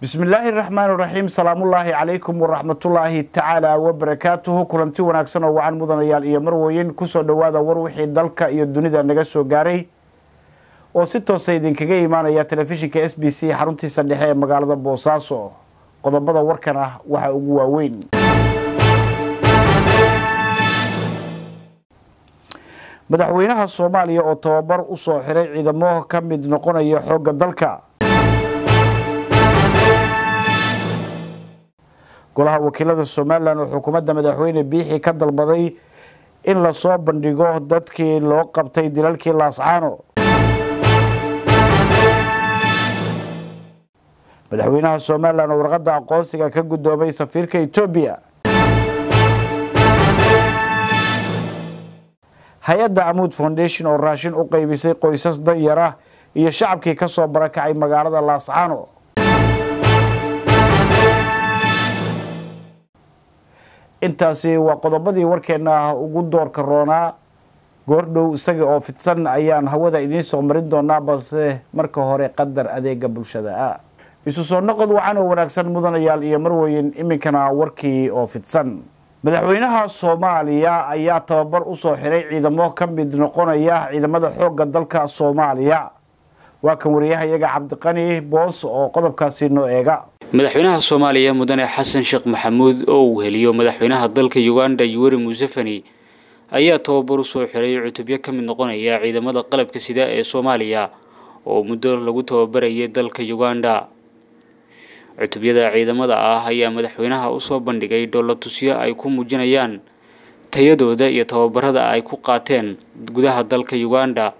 bismillaahi raxmaan raxiim salaamullaahi calaykum waraxmatullaahi tacaala wabarakaatuhu kulanti wanaagsan oo wacan mudanayaal iyo marweyn kusoo dhowaada war wixii dalka iyo dunida naga soo gaaray oo si toosa idinkaga imaanaya telefishinka s b c xaruntiisa dhexe ee magaalada boosaaso qodobada warkan ah waxaa ugu waaweyn madaxweynaha soomaaliya oo tababar u soo xiray ciidamo ka mid noqonaya xoogga dalka golaha wakiilada somalilan oo xukuumadda madaxweyne biixi ka dalbaday in lasoo bandhigo dadkii loo qabtay dilalkii laascaano madaxweynaha somalilan oo warqadda aqoonsiga ka guddoomay safiirka etoobiya hay-adda amuud foundation oo raashin u qeybisay qoysas danyar ah iyo shacabkii ka soo barakacay magaalada laascaano intaasi waa qodobadii warkeena ugu doorka roonaa goordhow isaga oo fidsan ayaan hawada idiin soo marin doonaa balse marka hore qadar adeega bulshada ah isu soo noqod wacan oo wanaagsan mudanayaal iyo marweyn iminkana warkii oo fidsan madaxweynaha soomaaliya ayaa tababar u soo xiray ciidamo ka mid noqonaya ciidamada xoogga dalka soomaaliya waa kan wariyahayaga cabdiqani boos oo qodobkaasi noo eega madaxweynaha soomaaliya mudane xasan sheekh maxamuud oo uu heliyo madaxweynaha dalka uganda yuweri museveni ayaa tababar u soo xiray cutubyo ka mid noqonaya ciidamada qalabka sida ee soomaaliya oo muddo lagu tababarayay dalka uganda cutubyada ciidamada ah ayaa madaxweynaha usoo bandhigay dhoolatusyo ay ku muujinayaan tayadooda iyo tababarada ay ku qaateen gudaha dalka uganda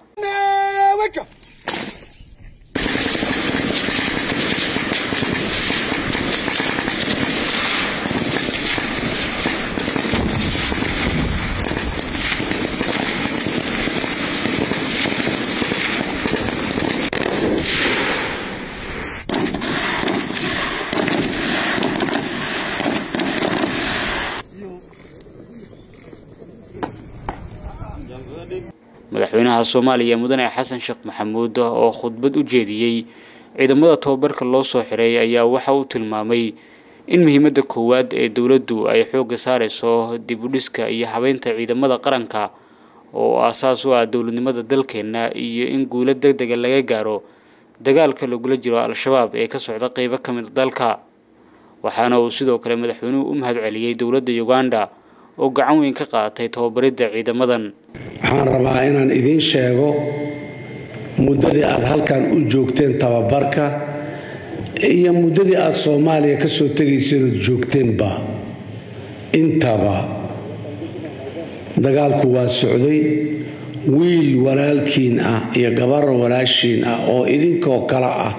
madaxweynaha soomaaliya mudane xasan sheekh maxamuud oo khudbad u jeediyey ciidamada tababarka loo soo xiray ayaa waxa uu tilmaamay in muhiimadda koowaad ee dowladdu ay xoogga saareyso dib u dhiska iyo habeynta ciidamada qaranka oo aasaas u ah dowladnimada dalkeenna iyo in guulo deg dega laga gaaro dagaalka lagula jiro al-shabaab ee ka socda qeybo ka mid dalka waxaana uu sidoo kale madaxweynuhu u mahad celiyey dowladda uganda oo gacan weyn ka qaadatay tababaridda ciidamadan waxaan rabaa inaan idiin sheego muddadii aad halkan u joogteen tababarka iyo muddadii aad soomaaliya ka soo tegayseen ood joogteenba intaba dagaalku waa socday wiil walaalkiin ah iyo gabar walaashiin ah oo idinkoo kale ah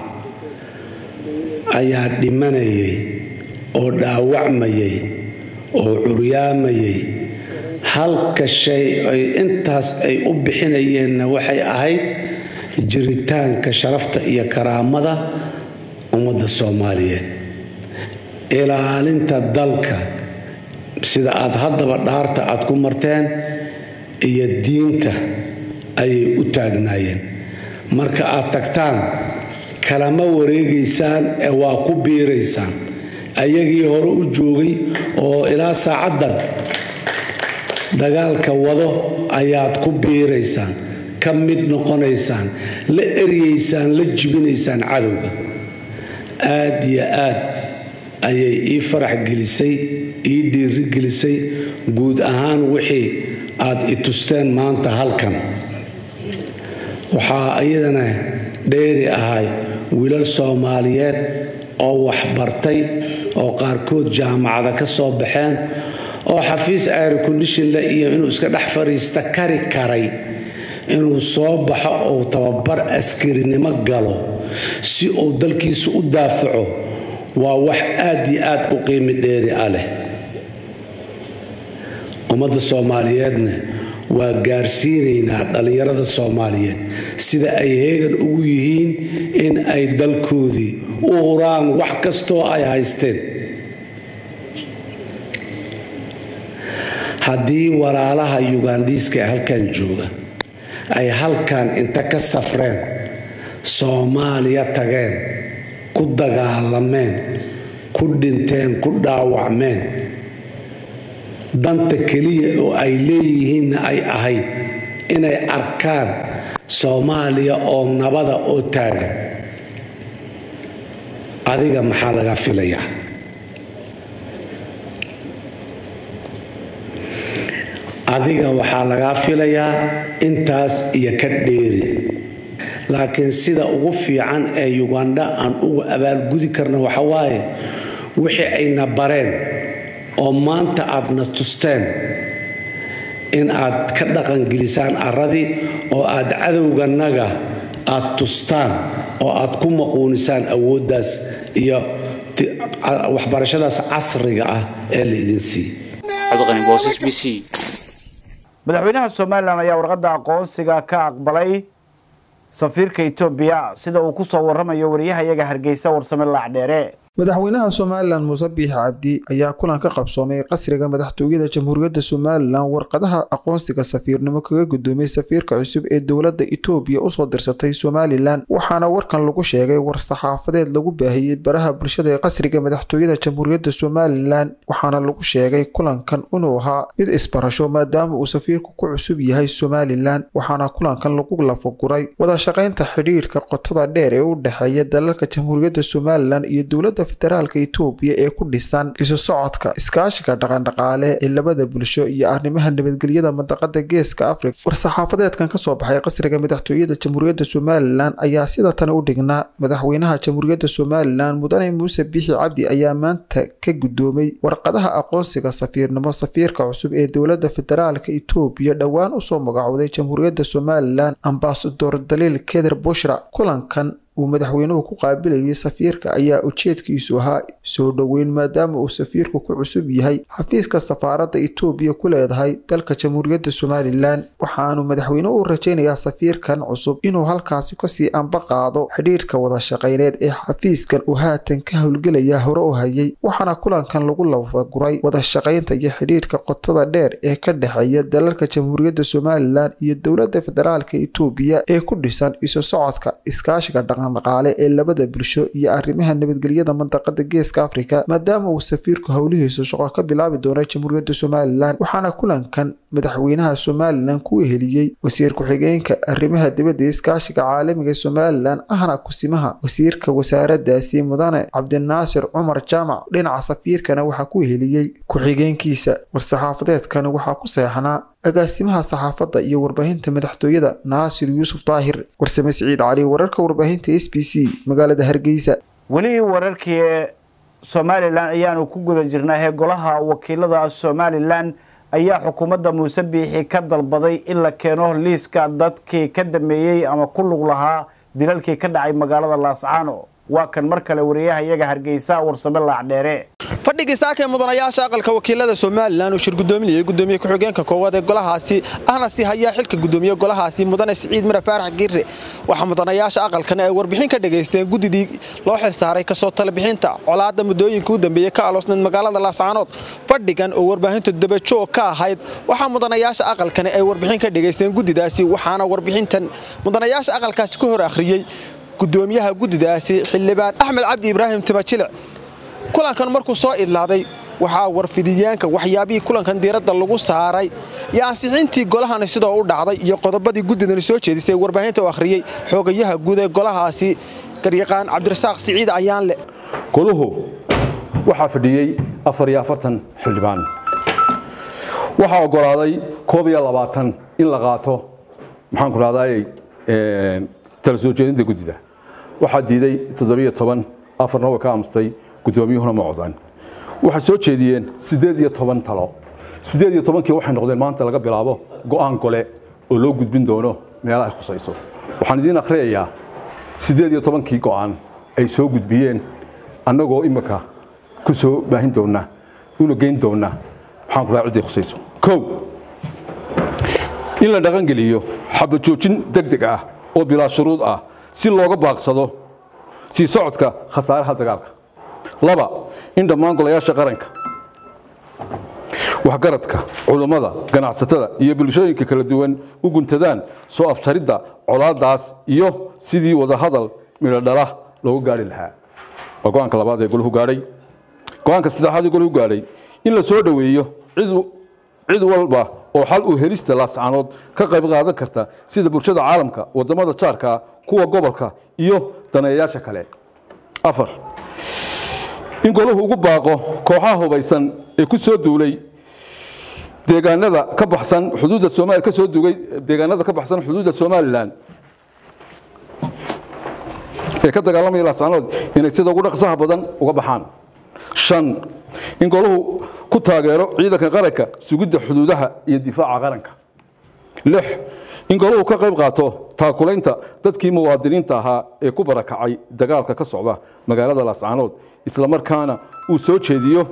ayaa dhimanayay oo dhaawacmayay oo curyaamayay halka shay ay intaas ay u bixinayeenna waxay ahayd jiritaanka sharafta iyo karaamada ummadda soomaaliyeed ilaalinta dalka sida aad haddaba dhaarta aad ku marteen iyo diinta ayay u taagnaayeen marka aad tagtaan kalama wareegaysaan ee waa ku biiraysaan ayagii hore u joogay oo ilaa saacaddan dagaalka wado ayaad ku biiraysaan ka mid noqonaysaan la eryeysaan la jibinaysaan cadowga aad iyo aad ayay ii farax gelisay ii dhiiri gelisay guud ahaan wixii aad i tusteen maanta halkan waxaa iyadana dheeri ahay wiilal soomaaliyeed oo waxbartay oo qaarkood jaamacada ka soo baxeen oo xafiis aircondishonle iyo inuu iska dhex fadhiista kari karay inuu soo baxo uu tababar askarinimo galo si uu dalkiisa u daafaco waa wax aad iyo aad u qiimi dheeri ah leh ummadda soomaaliyeedna waa gaarsiinaynaa dhallinyarada soomaaliyeed sida ay heegan ugu yihiin in ay dalkoodii u huraan wax kastoo ay haysteen haddii walaalaha yugandhiiska ee halkan jooga ay halkan inta ka safreen soomaaliya tageen ku dagaalameen ku dhinteen ku dhaawacmeen danta keliya oo ay leeyihiinna ay ahayd inay arkaan soomaaliya oo nabada oo taagan adiga maxaa laga filayaa adiga waxaa lagaa filayaa intaas iyo ka dheeri laakiin sida ugu fiican ee yugandha aan uga abaalgudi karna waxa waaye wixii ayna bareen oo maanta aadna tusteen in aad ka dhaqangelisaan arradii oo aad cadowganaga aad tustaan oo aad ku maquunisaan awooddaas iyo waxbarashadaas casriga ah ee la idin siiye madaxweynaha somalilan ayaa warqadda aqoonsiga ka aqbalay safiirka etoobiya sida uu ku soo waramayo wariyahayaga hargeysa warsame laacdheere madaxweynaha somalilan muuse biix cabdi ayaa kulan ka qabsoomay qasriga madaxtooyada jamhuuriyadda somalilan warqadaha aqoonsiga safiirnimo kaga gudoomay safiirka cusub ee dowladda itoobiya usoo dirsatay somalilan waxaana warkan lagu sheegay war-saxaafadeed lagu baahiyey baraha bulshada ee qasriga madaxtooyada jamhuuriyadda somalilan waxaana lagu sheegay kulankan inuu ahaa mid isbarasho maadaama uu safiirku ku cusub yahay somalilan waxaana kulankan lagu lafaguray wadashaqaynta xidhiidhka qotada dheer ee u dhexeeya dalalka jamhuuriyadda somalilan iyo dowladda federaalka itoobiya ee ku dhisan isu socodka iskaashiga dhaqandhaqaale ee labada bulsho iyo arrimaha nabadgelyada mandaqada geeska afrika war-saxaafadeedkan kasoo baxay qasriga madaxtooyada jamhuuriyadda somalilan ayaa sida tan u dhignaa madaxweynaha jamhuuriyadda somalilan mudane muuse biixi cabdi ayaa maanta ka gudoomay warqadaha aqoonsiga safiirnimo safiirka cusub ee dowladda federaalka itoobiya dhowaan usoo magacowday jamhuuriyadda somalilan ambasador daliil keder bushra kulankan uu madaxweynuhu ku qaabilayay safiirka ayaa ujeedkiisu ahaa soo dhoweyn maadaama uu safiirku ku cusub yahay xafiiska safaaradda itoobiya ku leedahay dalka jamhuuriyadda somalilan waxaanu madaxweynuhu u rajaynayaa safiirkan cusub inuu halkaasi kasii anba qaado xidhiidhka wadashaqayneed ee xafiiskan uu haatan ka howlgelaya hore u hayay waxaana kulankan lagu lafaguray wadashaqaynta iyo xidhiidhka qotada dheer ee ka dhexeeya dalalka jamhuuriyadda somalilan iyo dowladda federaalka itoobiya ee ku dhisan isu socodka iskaashiga dhaqan dhaqaale ee labada bulsho iyo arrimaha nabadgelyada mandaqada geeska afrika maadaama uu safiirku howlihiisa shaqo ka bilaabi doona jamhuuriyadda somalilan waxaana kulankan madaxweynaha somalilan ku eheliyey wasiir ku-xigeenka arrimaha dibadda iskaashiga caalamiga somalilan ahna kusimaha wasiirka wasaaradaasi mudane cabdinaasir cumar jaamac dhinaca safiirkana waxaa ku eheliyey ku-xigeenkiisa war-saxaafadeedkan waxaa ku seexnaa agaasimaha saxaafadda iyo warbaahinta madaxtooyada naasir yuusuf daahir warsame siciid cali wararka warbaahinta s b c magaalada hargeysa weli wararkii somalilan ayaanu ku guda jirnaa ee golaha wakiilada somalilan ayaa xukuumadda muuse biixi ka dalbaday in la keeno liiska dadkii ka dameeyey ama ku lug lahaa dilalkii ka dhacay magaalada laascaano waa kan mar kale wariyaha iyaga hargeysa warsame laacdheere fadhigii saakee mudanayaasha aqalka wakiilada somalilan uu shir gudoominayay gudoomiye ku-xigeenka koowaad ee golahaasi ahna si hayaa xilka gudoomiye golahaasi mudane siciid mare faarax giirre waxaa mudanayaasha aqalkan ay warbixin ka dhagaysteen guddidii loo xilsaaray kasoo talebixinta colaadda muddooyinka u dambeeyey ka aloosnayd magaalada laascaanood fadhigan oo warbaahinta dabajoog ka ahayd waxaa mudanayaasha aqalkani ay warbixin ka dhagaysteen guddidaasi waxaana warbixintan mudanayaasha aqalkaasi ka hor akhriyey gudoomiyaha guddidaasi xildhibaan axmed cabdi ibraahim timajilic kulankan markuu soo idlaaday waxaa warfidiyeenka waxyaabihii kulankan diiradda lagu saaray iyo ansixintii golahani sidoo u dhacday iyo qodobadii guddidani soo jeedisay warbaahinta u akhriyey xoogayaha guud ee golahaasi garyaqaan cabdirasaaq siciid ayaanle goluhu waxaa fadhiyey afar iyo afartan xildhibaan waxaa ogolaaday koob iyo labaatan in la qaato maxaanku rahday tala soo jeedinta guddida waxaa diiday toddobiyo toban afarna way ka amstay guddoomiyuhuna ma codaan waxay soo jeediyeen siddeed iyo toban talo siddeed iyo tobankii waxay noqdeen maanta laga bilaabo go'aan gole oo loo gudbin doono meelaha ay khusayso waxaan idiin akhriyayaa siddeed iyo tobankii go'aan ay soo gudbiyeen annagoo imika ku soo baahin doonna una geyn doonna maxaan ku raha ciddii khusayso kow in la dhaqangeliyo xabajoojin deg deg ah oo bilaa shuruud ah si looga baaqsado sii socodka khasaaraha dagaalka laba in dhammaan golayaasha qaranka waxgaradka culummada ganacsatada iyo bulshooyinka kala duwan u guntadaan soo afjaridda colaadaas iyo sidii wadahadal midhodhala loogu gaari lahaa waa go-aanka labaad ee golahu gaadhay go-aanka saddexaad ee golahu gaadhay in la soo dhoweeyo cid walba oo xal u helista laascaanood ka qayb qaadan karta sida bulshada caalamka wadamada jaarka kuwa gobolka iyo daneeyayaasha kale afar in golahu ugu baaqo kooxaha hubaysan ee ku soo duulay deegaanada ka baxsan xuduudda Soomaaliya ka soo duugay deegaanada ka baxsan xuduudda Soomaaliland ee ka dagaalamaya laascaanood inay sida ugu dhaqsaha badan uga baxaan shan in golahu ku taageero ciidanka qaranka sugidda xuduudaha iyo difaaca qaranka lix in golahu ka qayb qaato taakulaynta dadkii muwaadiniinta ahaa ee ku barakacay dagaalka ka socda magaalada laascaanood isla markaana uu soo jeediyo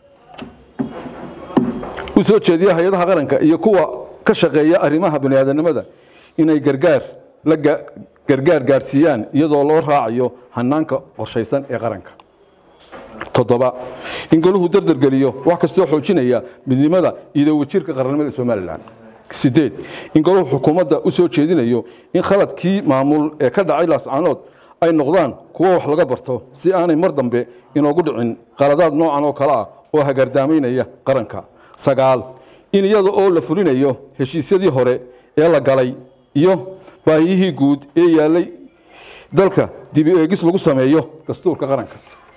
uu soo jeediyo hay-adaha qaranka iyo kuwa ka shaqeeya arrimaha baniaadanimada inay gargaar la gargaar gaarsiiyaan iyadoo loo raacayo hanaanka qorshaysan ee qaranka toddoba in golahu dardargeliyo wax kastoo xoojinaya midnimada iyo wajirka qarannimada somalilan sideed in golahu xukuumadda u soo jeedinayo in khaladkii maamul ee ka dhacay laascaanood ay noqdaan kuwo wax laga barto si aanay mar dambe inoogu dhicin qaladaad noocan oo kale ah oo hagaardaamaynaya qaranka sagaal in iyada oo la fulinayo heshiisyadii hore ee la galay iyo baahiyihii guud ee yaallay dalka dibi eegis lagu sameeyo dastuurka qaranka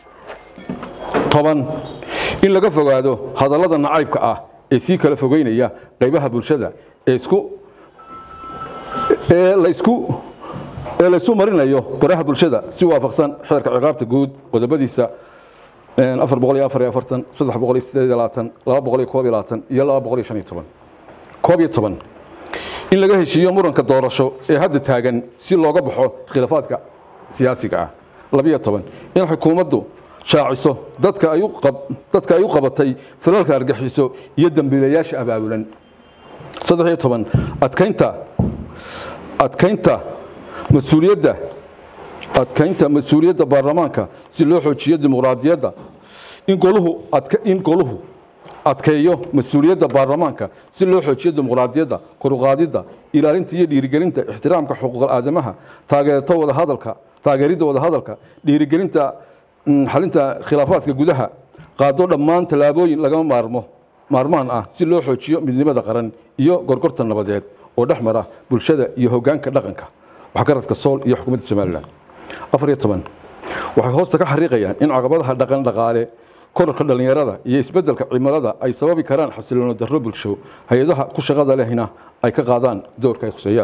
toban in laga fogaado hadallada nacaybka ah ee sii kala fogeynaya qaybaha bulshada ee isku ee la isku ee la isu marinayo baraha bulshada si waafaqsan xeerka ciqaabta guud qodobadiisa afar boqol iyo afar iyo afartan saddex boqol iyo sideed iyo labaatan laba boqol iyo koob iyo labaatan iyo laba boqol iyo shan iyo toban koob iyo toban in laga heshiiyo muranka doorasho ee hadda taagan si looga baxo khilaafaadka siyaasiga ah labiyo toban in xukuumaddu shaaciso dadka ay u qab dadka ay u qabatay falalka argaxiso iyo dambiilayaasha abaabulan saddex iyo toban adkaynta adkaynta mas-uuliyadda adkaynta mas-uuliyadda baarlamaanka si loo xoojiyo dimuqraadiyadda in goluhu adka in goluhu adkeeyo mas-uuliyadda baarlamaanka si loo xoojiyo dimuqraadiyadda koruqaadidda ilaalinta iyo dhiirigelinta ixtiraamka xuquuqal aadamaha taageerto wadahadalka taageeridda wadahadalka dhiirigelinta xalinta khilaafaadka gudaha qaado dhammaan tallaabooyin lagama maarmo maarmaan ah si loo xoojiyo midnimada qaran iyo gorgorta nabadeed oo dhex mara bulshada iyo hoggaanka dhaqanka waxgaradka sool iyo xukuumadda somalilan afar iyo toban waxay hoosta ka xariiqayaan in caqabadaha dhaqan dhaqaale korarka dhallinyarada iyo isbeddelka cimilada ay sababi karaan xasiloono darro bulsho hay-adaha ku shaqada lehna ay ka qaadaan doorka ay khuseeyaan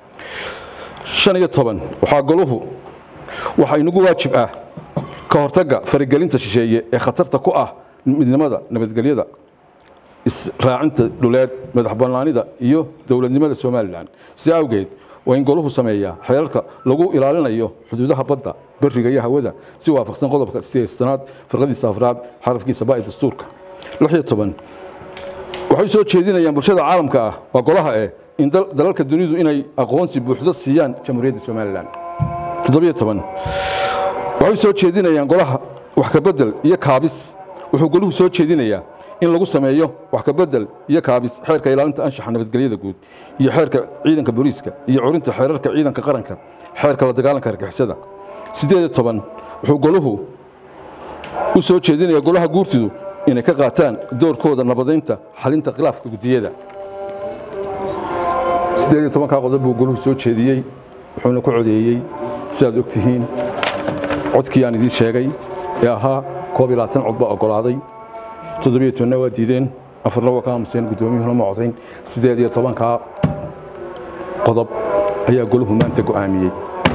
shan iyo toban waxaa goluhu waxaa inagu waajib ah ka hortagga faragelinta shisheeye ee khatarta ku ah midnimada nabadgelyada israacinta dhuleed madax bannaanida iyo dowladnimada somalilan si awgeed waa in goluhu sameeyaa xeerarka lagu ilaalinayo xuduudaha badda beriga iyo hawada si waafaqsan qodobka sideestanaad farqadiisa afraad xarafkiisa ba'i dastuurka lix iyo toban waxay soo jeedinayaan bulshada caalamka ah waa golaha eh in dalalka dunidu inay aqoonsi buuxdo siiyaan jamhuuriyadda somalilan toddobiyo toban waxay soo jeedinayaan golaha wax ka bedel iyo kaabis wuxuu goluhu soo jeedinayaa in lagu sameeyo wax ka bedel iyo kaabis xeerka ilaalinta anshaxa nabadgelyada guud iyo xeerka ciidanka booliiska iyo curinta xeerarka ciidanka qaranka xeerka la dagaalanka argixisada siddeed iyo toban wuxuu goluhu u soo jeedinaya golaha guurtidu inay ka qaataan doorkooda nabadaynta xalinta khilaafka guddiyada siddeed iyo tobankaa qodob buu goluhu soo jeediyey wuxuuna ku codeeyey sidaad og tihiin codkii aan idiin sheegay ee ahaa koob iyo labaatan cod baa oggolaaday toddobiyo tobonna waa diideen afarna waa ka aamuseen guddoomiyuhuna ma codayn siddeed iyo tobankaa qodob ayaa goluhu maanta go'aamiyey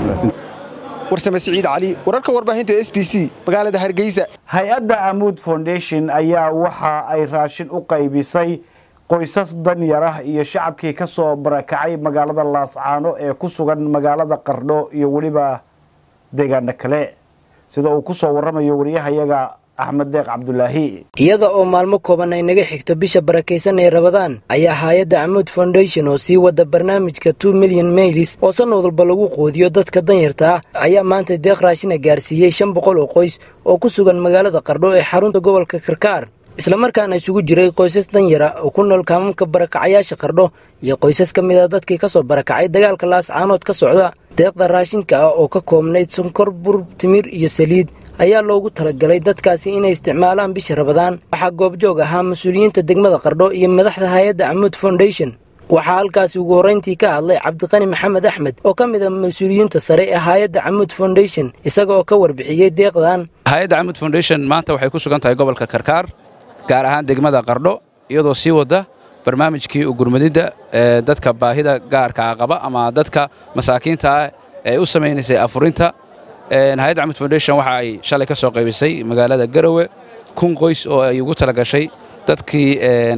warsame siciid cali wararka warbaahinta s b c magaalada hargeysa hay-adda amuud foundation ayaa waxa ay raashin u qaybisay qoysas danyar ah iyo shacabkii ka soo barakacay magaalada laascaano ee ku sugan magaalada qardho iyo weliba deegaano kale sida uu ku soo warramayo wariyahayaga axmed deeq cabdulaahi iyada oo maalmo kooban ay naga xigto bisha barakaysan ee rabadaan ayaa hay-adda camuud foundation oo sii wada barnaamijka two milyan maylis oo sanad walba lagu quudiyo dadka danyarta ah ayaa maanta deeq raashina gaarsiiyey shan boqol oo qoys oo ku sugan magaalada qardho ee xarunta gobolka karkaar islamarkaana isugu jiray qoysas danyara oo ku nool kaamamka barakacayaasha qardho iyo qoysas ka mid a dadkii ka soo barakacay dagaalka laascaanood ka socda deeqda raashinka ah oo ka koobnayd sonkor bur timir iyo saliid ayaa loogu talagalay dadkaasi inay isticmaalaan bisha rabadaan waxaa goobjoog ahaa mas-uuliyiinta degmada qardho iyo madaxda hay-adda camuud foundation waxaa halkaasi ugu horrayntii ka hadlay cabdiqani maxamed axmed oo ka mid a mas-uuliyiinta sare ee hay-adda camuud foundation isaga oo ka warbixiyey deeqdan hay-adda camuud foundation maanta waxay ku sugan tahay gobolka karkaar gaar ahaan degmada qardho iyadoo sii wada barnaamijkii ugurmadidda ee dadka baahida gaarkaa qaba ama dadka masaakiinta ah ee u samaynaysay afurinta hay-adda camud foundation waxa ay shalay ka soo qaybisay magaalada garowe kun qoys oo ay ugu tala gashay dadkii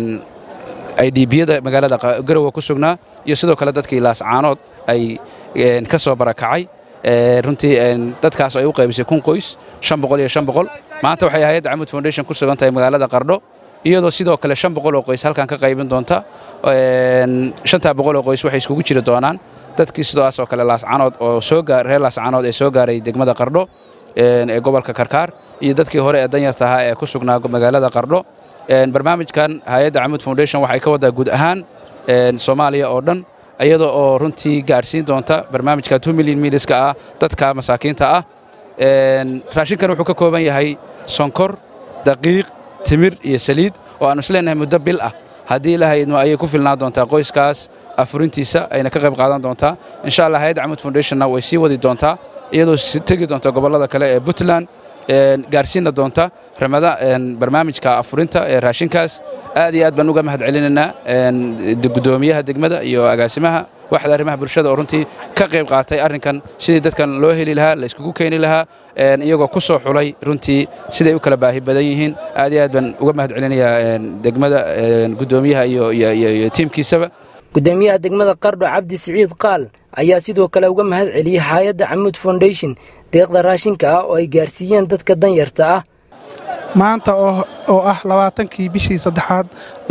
idbiyada magaalada garowe ku sugnaa iyo sidoo kale dadkii laascaanood ay ka soo barakacay runtii dadkaas ay u qaybisay kun qoys shan boqol iyo shan boqol maanta waxay hay-adda camud foundation ku sugan tahay magaalada qardho iyadoo sidoo kale shan boqol oo qoys halkan ka qaybin doonta shantaa boqol oo qoys waxay iskugu jiri doonaan dadkii sidaas oo kale laascaanood oo soo gaar reer laascaanood ee soo gaaray degmada qardho ee gobolka karkaar iyo dadkii hore ee danyarta ahaa ee ku sugnaa magaalada qardho barnaamijkan hay-adda camuud foundation waxay ka waddaa guud ahaan soomaaliya oo dhan iyada oo runtii gaadhsiin doonta barnaamijka two milyan miliska ah dadka masaakiinta ah raashinkan wuxuu ka kooban yahay sonkor daqiiq timir iyo saliid oo aannu isleenahay muddo bil ah haddii ilahaydma ayay ku filnaa doontaa qoyskaas afurintiisa ayna ka qayb qaadan doontaa insha allah hay-adda camuud foundationna way sii wadi doontaa iyadoo tegi doonta gobollada kale ee puntland gaarsiinna doonta ramada barnaamijka afurinta ee raashinkaas aad iyo aad baan uga mahad celinaynaa guddoomiyaha degmada iyo agaasimaha waxda arrimaha bulshada oo runtii ka qayb qaatay arrinkan sidii dadkan loo heli lahaa la iskugu keeni lahaa iyagoo ku soo xulay runtii siday u kala baahi badan yihiin aad iyo aad baan uga mahad celinayaa degmada guddoomiyaha iyo tiimkiisaba gudoomiyaha degmada qardho cabdi siciid qaal ayaa sidoo kale uga mahad celiyey hay-adda camuud foundation deeqda raashinka ah oo ay gaarsiiyeen dadka danyarta ah maanta oo ah labaatankii bishii saddexaad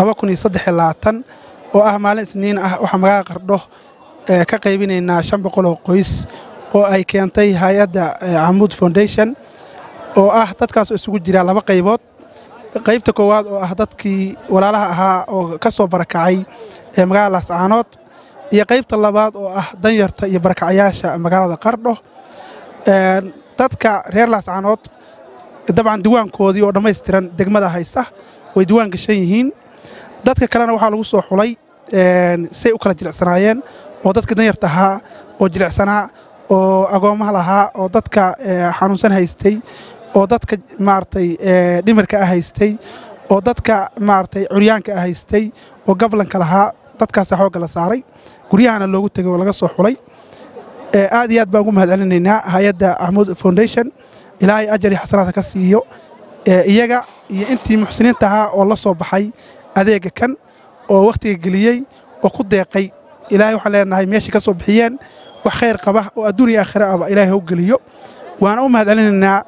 oo ah maalin isniin ah waxaa magaala qardho ka qaybinaynaa shan boqol oo qoys oo ay keentay hay-adda camuud foundation oo ah dadkaas oo isugu jiraa laba qaybood qaybta koowaad oo ah dadkii walaalaha ahaa oo ka soo barakacay ee magaalada laascaanood iyo qaybta labaad oo ah danyarta iyo barakacayaasha magaalada qardho dadka reer laascaanood dabcan diiwaankoodii oo dhammaystiran degmada haysa way diiwaan gashan yihiin dadka kalena waxaa lagu soo xulay say u kala jilicsanaayeen oo dadka danyarta ahaa oo jilicsanaa oo agoommaha lahaa oo dadka xanuunsan haystay oo dadka maaragtay dhimirka ah haystay oo dadka maaragtay curyaanka ah haystay oo gablanka lahaa dadkaasa xoogga la saaray guryahana loogu tegay oo laga soo xulay aad iyo aad baan ugu mahad celinaynaa hay-adda axmuud foundation ilaahay ajar iyo xasanaadka ka siiyo iyaga iyo intii muxsiniinta ahaa oo la soo baxay adeega kan oo wakhtiga geliyey oo ku deeqay ilaahay waxaan leenahay meeshai ka soo bixiyeen wax khayr qaba oo adduun iyo aakhira ahba ilaahay hau geliyo waana u mahad celinaynaa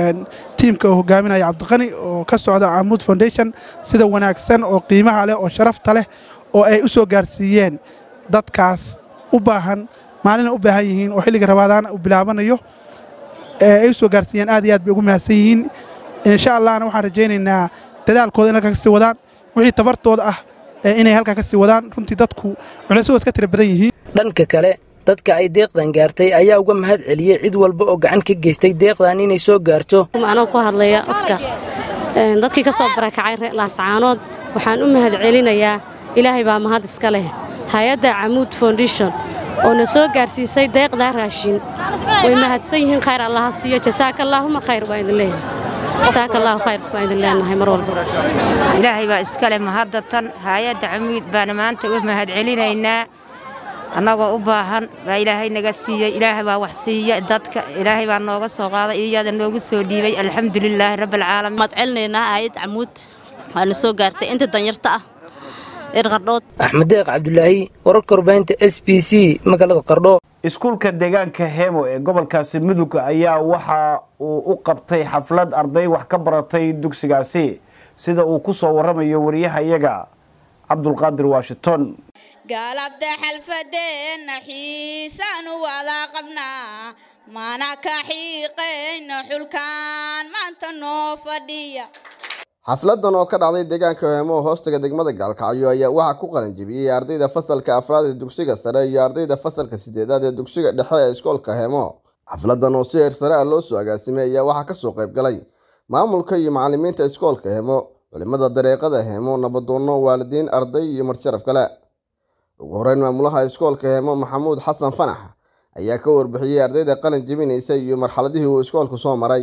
tiimka uu hogaaminaya cabdiqani oo ka socda camuud foundation sida wanaagsan oo qiimaha leh oo sharafta leh oo ay u soo gaarsiiyeen dadkaas u baahan maalina u baahan yihiin oo xilliga rabaadaan uu bilaabanayo ay u soo gaarsiiyeen aad iyo aad bay ugu mahadsan yihiin insha allahna waxaan rajaynaynaa dadaalkooda in halkaa ka sii wadaan wixii tabartooda ah inay halkaa ka sii wadaan runtii dadku culaysadood ka tira badan yihiin dhanka kale dadka ay deeqdan gaartay ayaa uga mahad celiyey cid walba oo gacan ka geystay deeqdan inay soo gaarto anoo ku hadlaya afka dadkii ka soo barakacay laascaanood waxaan u mahad celinayaa ilaahay baa mahad iska leh hay-adda camuud foundation oo na soo gaarsiisay deeqdaa raashin way mahadsan yihiin khayr allaha siiyo jasaaka allaahuma khayr baa idin leeyahay jasaaka allahu khayr baa idin leenahay mar walba ilaahay baa iskale mahadatan hay-adda camuud baana maanta u mahad celinaynaa annagoo u baahan baa ilaahay naga siiyey ilaahay baa wax siiya dadka ilaahay baa nooga soo qaaday iyada noogu soo dhiibay alxamdulilaahi rabbilcaalamiin maad celinaynaa aayad camuud waana soo gaartay inta danyarta ah reer qardhood axmed deeq cabdulaahi wararka warbaahinta s b c magaalada qardho iskuulka deegaanka hemo ee gobolkaasi mudug ayaa waxa uu u qabtay xaflad arday wax ka baratay dugsigaasi sida uu ku soo waramayo wariyahayaga cabdulqaadir washington galabta xalfadeenna xiisaanu wada qabnaa mana ka xiiqayno xulkaan maanta noo fadhiya xafladan oo ka dhacday deegaanka heemo hoostaga degmada gaalkacyo ayaa waxaa ku qalanjibiyey ardayda fasalka afraad ee dugsiga sare iyo ardayda fasalka sideedaad ee dugsiga dhexe ee iskoolka heemo xafladan oo si heer sare ah loo soo agaasimay ayaa waxaa kasoo qayb galay maamulka iyo macalimiinta iskoolka hemo culimada dareeqada hemo nabadoonno waalidiin arday iyo marsharaf kale ugu horeyn maamulaha iskoolka hemo maxamuud xasan fanax ayaa ka warbixiyey ardayda qalin jebinaysa iyo marxaladihii uu iskoolku soo maray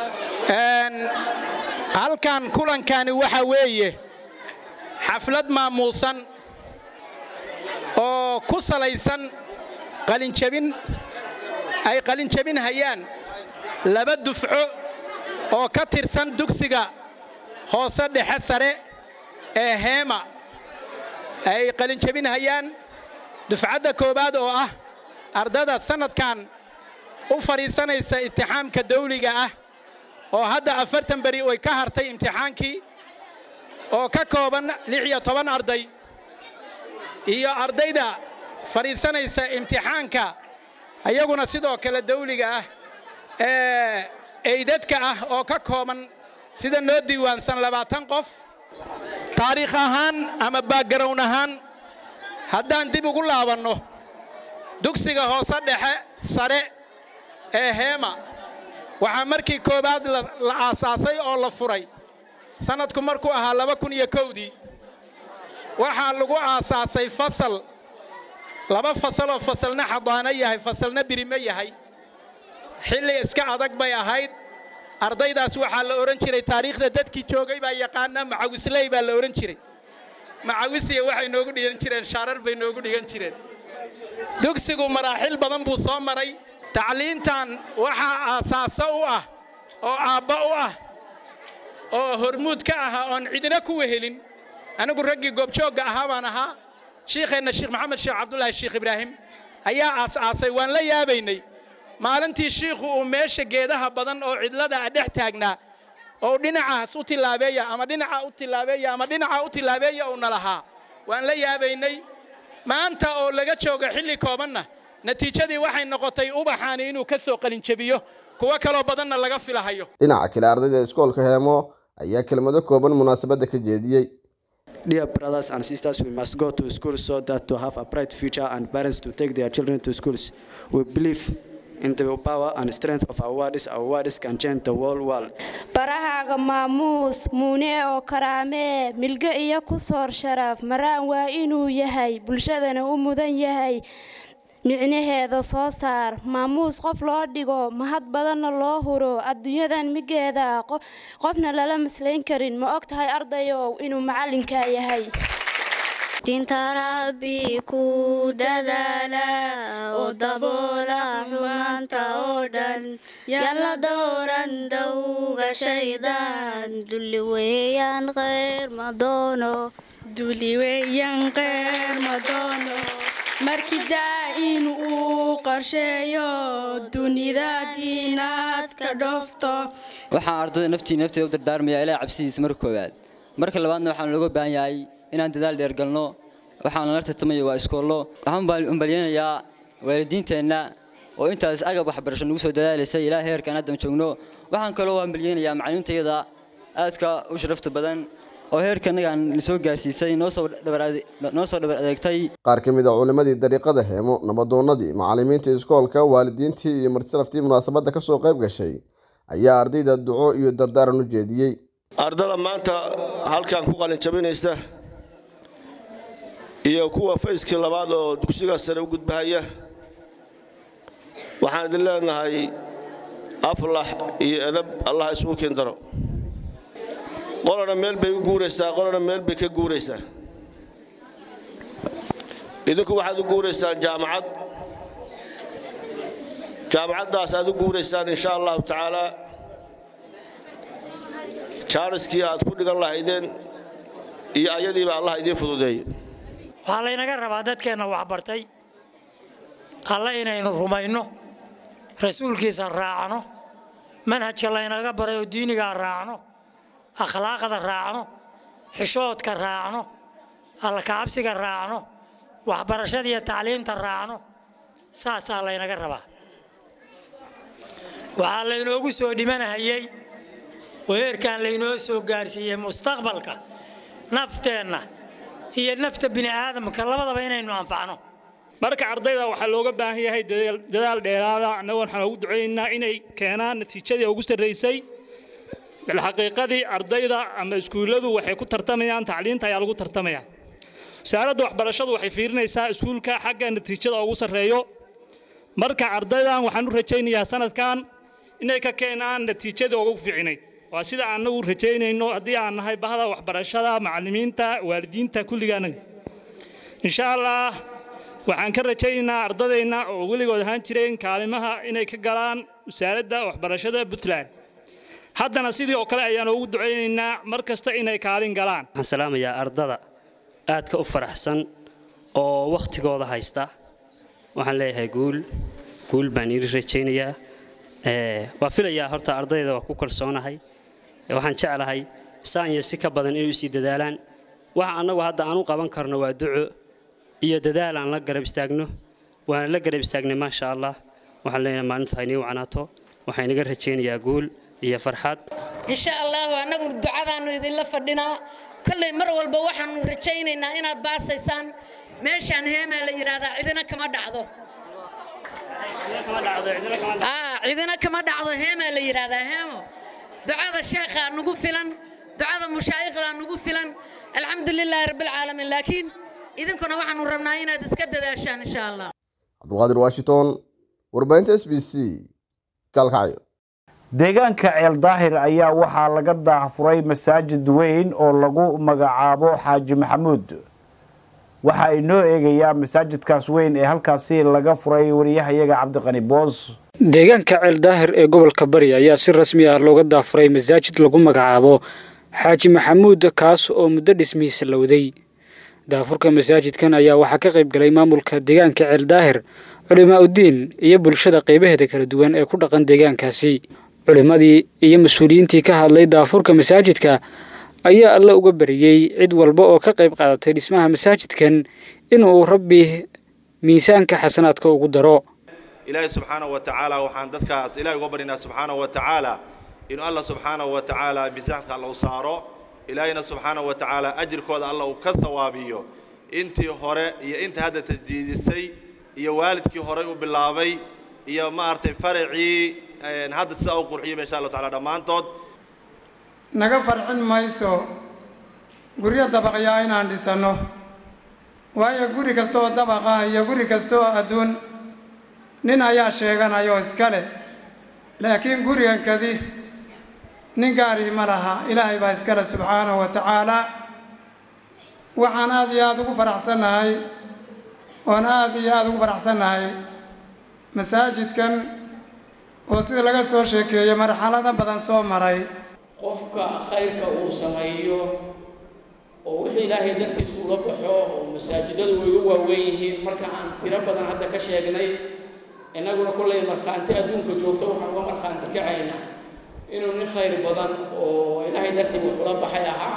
halkan kulankani waxa weeye xaflad maamuusan oo ku salaysan qalinjebin ay qalinjebin hayaan laba dufco oo ka tirsan dugsiga hoose dhexe sare ee heema ay qalinjebin hayaan dufcadda koowaad oo ah ardada sannadkan u fadhiisanaysa imtixaamka dawliga ah oo hadda afartan beri way ka hartay imtixaankii oo ka kooban lix iyo toban arday iyo ardayda fadhiisanaysa imtixaanka ayaguna sidoo kale dawliga ah ee eydadka ah oo ka kooban sida noo diiwaansan labaatan qof taariikh ahaan ama baagarown ahaan haddaan dib ugu laabanno dugsiga hoose dhexe sare ee heema waxaa markii koowaad la aasaasay oo la furay sannadku markuu ahaa laba kun iyo kowdii waxaa lagu aasaasay fasal laba fasaloo fasalna xadaano yahay fasalna birime yahay xilli iska adag bay ahayd ardaydaas waxaa la odhan jiray taariikhda dadkii joogay baa yaqaana macawisley baa la odhan jiray macawisiya waxay noogu dhigan jireen shaarar bay noogu dhigan jireen dugsigu maraaxil badan buu soo maray tacliintan waxaa aasaaso u ah oo aabba u ah oo hormuud ka ahaa oon cidina ku wehelin anigu raggii goobjoogga ahaa baan ahaa shiikheenna sheekh maxamed sheekh cabdulaahi sheekh ibraahim ayaa aas-aasay waan la yaabaynay maalintii shiikhu uu meesha geedaha badan oo cidlada a dhex taagnaa oo dhinacaas u tillaabeeya ama dhinaca u tillaabeeya ama dhinaca u tillaabeeya uuna lahaa waan la yaabaynay maanta oo laga joogo xilli koobanna natiijadii waxay noqotay ubaxaani inuu ka soo qalinjebiyo kuwo kaloo badanna laga filahayo dhinaca kale ardayda iskoolka heemo ayaa kelmado kooban munaasabadda ka jeediyey Dear brothers and sisters, we must go to school so that to have a bright future and parents to take their children to schools. We believe in the power and strength of our words. Our words can change the whole world. barahaaga maamuus muune oo karaamee milge iyo ku soor sharaf maraan waa inuu yahay bulshadana u mudan yahay micnaheeda soo saar maamuus qof loo dhigo mahad badanna loo huro adduunyadan migeeda qofna lala maslayn karin ma og tahay ardayow inuu macallinkaa yahay dinta rabbi ku dadaala oo daboola xumaanta oo dhan yalla dooran dawga shaydaan dulli weeyaan khayr ma doono duli weeyaan khayr ma doono markii daa-in uu qorsheeyo dunidaad inaad ka dhoofto waxaan ardayda naftii nafteeda u dardaarmayaa ilaa cabsidiisa marka koowaad marka labaadna waxaan looga baahan yahay inaan dadaal dheer galno waxaan nala tartamayo waa iskoollo waxaan umbalyeynayaa waalidiinteenna oo intaas agab waxbarasho nagu soo dadaalaysay ilaa heerkaan haddan joogno waxaan kaloo hambalyeynayaa macallimiintayada aadka u sharafta badan oo heerkanagaan lasoo gaarsiisay noo soo dhabar adeegtay qaar ka mid a culimadii dariiqada heemo nabadoonnadii macallimiinta iskoolka waalidiintii iyo martiraftii munaasabadda ka soo qayb gashay ayaa ardayda duco iyo dardaaran u jeediyey ardada maanta halkan ku qalin jabinaysa iyo kuwa fayskii labaad oo dugsiga sare u gudbahaya waxaan idin leenahay aflax iyo edab allah isugu kiin daro qolana meel bay u guuraysaa qolana meel bay ka guuraysaa idinku waxaad u guuraysaan jaamacad jaamacaddaas aad u guuraysaan insha allahu tacaalaa jaaniskii aad ku dhigan lahaydeen iyo ayadiiba allah idiin fududeeyo waxaa laynaga rabaa dadkeenna waxbartay alle inaynu rumayno rasuulkiisa raacno manhajka laynaga baray oo diinigaa raacno akhlaaqda raacno xishoodka raacno allakacabsiga raacno waxbarashada iyo tacliinta raacno saasaa laynaga rabaa waxaa laynoogu soo dhimanahayey oo heerkan laynoo soo gaarsiiyey mustaqbalka nafteenna iyo nafta bini aadamka labadaba inaynu anfacno marka ardayda waxaa looga baahan yahay dadaal- dadaal dheeraada annaga waxaan ugu ducaynaynaa inay keenaan natiijadii ugu sarraysay bilxaqiiqadii ardayda ama iskuulladu waxay ku tartamayaan tacliinta ayaa lagu tartamaya wasaaradda waxbarashadu waxay fiirinaysaa iskuulka xagga natiijada ugu sarreeyo marka ardaydan waxaan u rajaynayaa sanadkan inay ka keenaan natiijadii ugu fiicnayd waa sida annagu rajaynayno haddii aan nahay bahda waxbarashada macallimiinta waalidiinta kulligaanaga insha allah waxaan ka rajaynaynaa ardadayna oo weligood ahaan jireen kaalimaha inay ka galaan wasaaradda waxbarashada puntland haddana sidii oo kale ayaan ugu ducaynaynaa mar kasta inay kaalin galaan waxaan salaamayaa ardada aadka u faraxsan oo wakhtigooda haysta waxaan leeyahay guul guul baan ii rajaynayaa Ee, waa filayaa horta ardayda waa ku kalsoonahay Ee, waxaan jeclahay saan iyo si ka badan inay usii dadaalaan waxa annagu hadda aan u qaban karno waa duco iyo dadaal aan la garab istaagno waana la garab istaagnay maasha allah waxaan leenahay maalintu haynii wacnaato waxaan inaga rajaynayaa guul iyo farxad insha allahu annagu ducadaannu idinla fadhinaa kolley mar walba waxaannu rajaynaynaa inaad baasaysaan meeshaan heemaa la yidhaahdaa cidina kama dhacdo Aa, cidina kama dhacdo heemaa la yidhaahdaa heemo ducada sheekhaa nugu filan ducada mushaayikhdaa nugu filan alxamdu lilaahi rabbilcaalamiin laakiin idinkuna waxaannu rabnaa inaad iska dadaashaan insha allah cabdulqaadir washington warbaahinta s b c gaalkacyo deegaanka ceel daahir ayaa waxaa laga daahfuray masaajid weyn oo lagu magacaabo xaaji maxamuud waxa ay noo eegayaa masaajidkaas weyn ee halkaasi laga furay wariyahayaga cabdiqani boos deegaanka ceel daahir ee gobolka bari ayaa si rasmi ah looga daafuray masaajid lagu magacaabo xaaji maxamuud kaas oo muddo dhismihiisa lowday daafurka masaajidkan ayaa waxaa ka qayb galay maamulka deegaanka ceel daahir culimaa uddiin iyo bulshada qaybaheeda kala duwan ee ku dhaqan deegaankaasi culimmadii iyo mas-uuliyiintii ka hadlay daafurka masaajidka ayaa alla uga bariyey cid walba oo ka qayb qaadatay dhismaha masaajidkan inuu rabbi miisaanka xasanaadka ugu daro ilaahay subxaanahu wa tacaala waxaan dadkaas ilaahay uga baryaynaa subxaanahu wa tacaala inuu alla subxaanahu wa tacaala miisaanka alla u saaro ilaahayna subxaanahu wa tacaala ajirkooda alla uu ka thawaabiyo intii hore iyo inta hadda tajdiidisay iyo waalidkii horey u bilaabay iyo maaragtay faracii een, hadda sidaa u qurxiyay insha allahu tacaala dhammaantood naga farxin mayso guryo dabaqyaa inaan dhisanno waayo guri kasta oo dabaqa iyo guri kasta oo adduun nin ayaa sheeganayoo iska leh laakiin gurigan kadi nin gaarihii ma laha ilaahay baa iska leh subxaanahu wa tacaalaa waxaan aad iyo aada ugu faraxsannahay oon aad iyo aada ugu faraxsannahay masaajidkan oo sida laga soo sheekeeyey marxalado badan soo maray qofka khayrka uu sameeyo oo wixii ilaahay dartiisa ula baxo oo masaajidadu way u waaweyn yihiin marka aan tiro badan hadda ka sheegnay innaguna kollay markhaanti adduunka joogto waxaan uga markhaanti kacaynaa inuu nin khayr badan oo ilaahay dartii wax ula baxay ahaa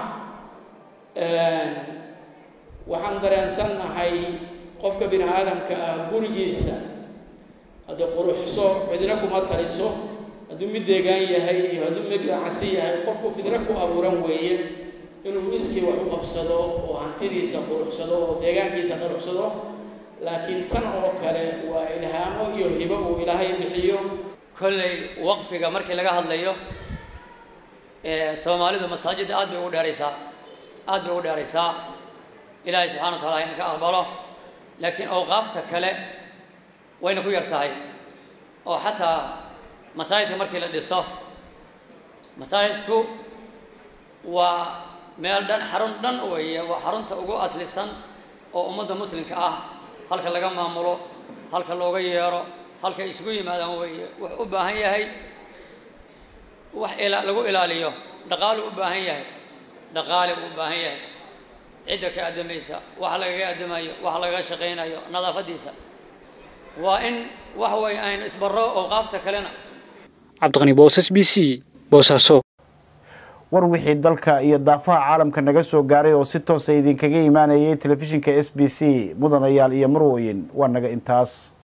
waxaan dareensannahay qofka bini aadamka ah gurigiisa haddii quruxiso cidina kuma taliso hadduu mid deegaan yahay iyo hadduu mid ganacsi yahay qofku fidro ku abuuran weeye inuu iskii wax u qabsado oo hantidiisa quruxsado oo deegaankiisa quruxsado laakiin tan oo kale waa ilhaamo iyo hibo uu ilaahay bixiyo kolley waqfiga markii laga hadlayo ee soomaalidu masaajidda aad bay ugu dheeraysaa aad bay ugu dheeraysaa ilaahay subxana wa taala hayna ka aqbalo laakiin awqaafta kale wayna ku yar tahay oo xataa masaajidka markii la dhiso masaajidku waa meel dhan xarun dhan weeye waa xarunta ugu aslisan oo ummadda muslimka ah halka laga maamulo halka looga yeero halka isugu yimaadaan weeye wuxuu u baahan yahay wax ila lagu ilaaliyo dhaqaalu u baahan yahay dhaqaali buu u baahan yahay cidda ka addamaysa wax lagaga addamayo wax lagaga shaqaynayo nadaafaddiisa waa in wax way aynu isbarro awqaafta kalena cabdiqani boosas b c boosaaso war wixii dalka iyo daafaha caalamka naga soo gaaray oo si toosa idinkaga imaanayay telefishinka s b c mudanayaal iyo marwooyin waa naga intaas